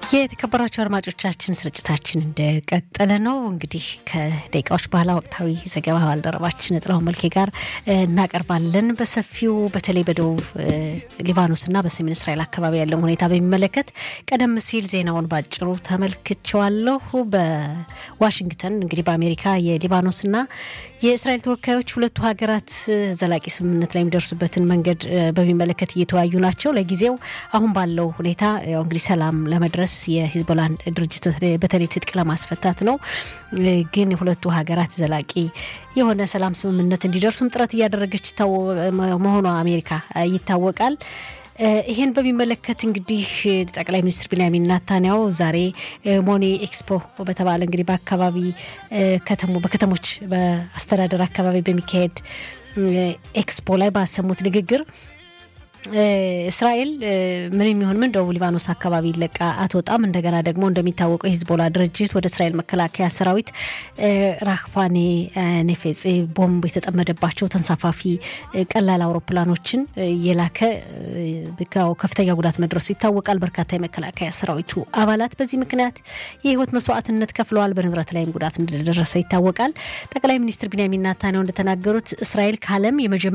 የተከበራቸው አድማጮቻችን ስርጭታችን እንደቀጠለ ነው። እንግዲህ ከደቂቃዎች በኋላ ወቅታዊ ዘገባ ባልደረባችን ጥላሁን መልኬ ጋር እናቀርባለን በሰፊው በተለይ በደቡብ ሊባኖስና በሰሜን እስራኤል አካባቢ ያለውን ሁኔታ በሚመለከት ቀደም ሲል ዜናውን ባጭሩ ተመልክቼዋለሁ። በዋሽንግተን እንግዲህ በአሜሪካ የሊባኖስና የእስራኤል ተወካዮች ሁለቱ ሀገራት ዘላቂ ስምምነት ላይ የሚደርሱበትን መንገድ በሚመለከት እየተወያዩ ናቸው። ለጊዜው አሁን ባለው ሁኔታ ያው እንግዲህ ሰላም ለመድረስ የሂዝቦላን ድርጅት በተለይ ትጥቅ ለማስፈታት ነው። ግን የሁለቱ ሀገራት ዘላቂ የሆነ ሰላም ስምምነት እንዲደርሱም ጥረት እያደረገች መሆኗ አሜሪካ ይታወቃል። ይሄን በሚመለከት እንግዲህ ጠቅላይ ሚኒስትር ቢንያሚን ናታንያሁ ዛሬ ሞኔ ኤክስፖ በተባለ እንግዲህ በአካባቢ በከተሞች በአስተዳደር አካባቢ በሚካሄድ ኤክስፖ ላይ ባሰሙት ንግግር እስራኤል ምን የሚሆን ምን ደቡብ ሊባኖስ አካባቢ ለቃ አትወጣም። እንደገና ደግሞ እንደሚታወቀው የሂዝቦላ ድርጅት ወደ እስራኤል መከላከያ ሰራዊት ራክፋኔ ኔፌጼ ቦምብ የተጠመደባቸው ተንሳፋፊ ቀላል አውሮፕላኖችን የላከ ከፍተኛ ጉዳት መድረሱ ይታወቃል። በርካታ የመከላከያ ሰራዊቱ አባላት በዚህ ምክንያት የህይወት መስዋዕትነት ከፍለዋል። በንብረት ላይም ጉዳት እንደደረሰ ይታወቃል። ጠቅላይ ሚኒስትር ቢንያሚን ናታንያሁ እንደተናገሩት እስራኤል ከዓለም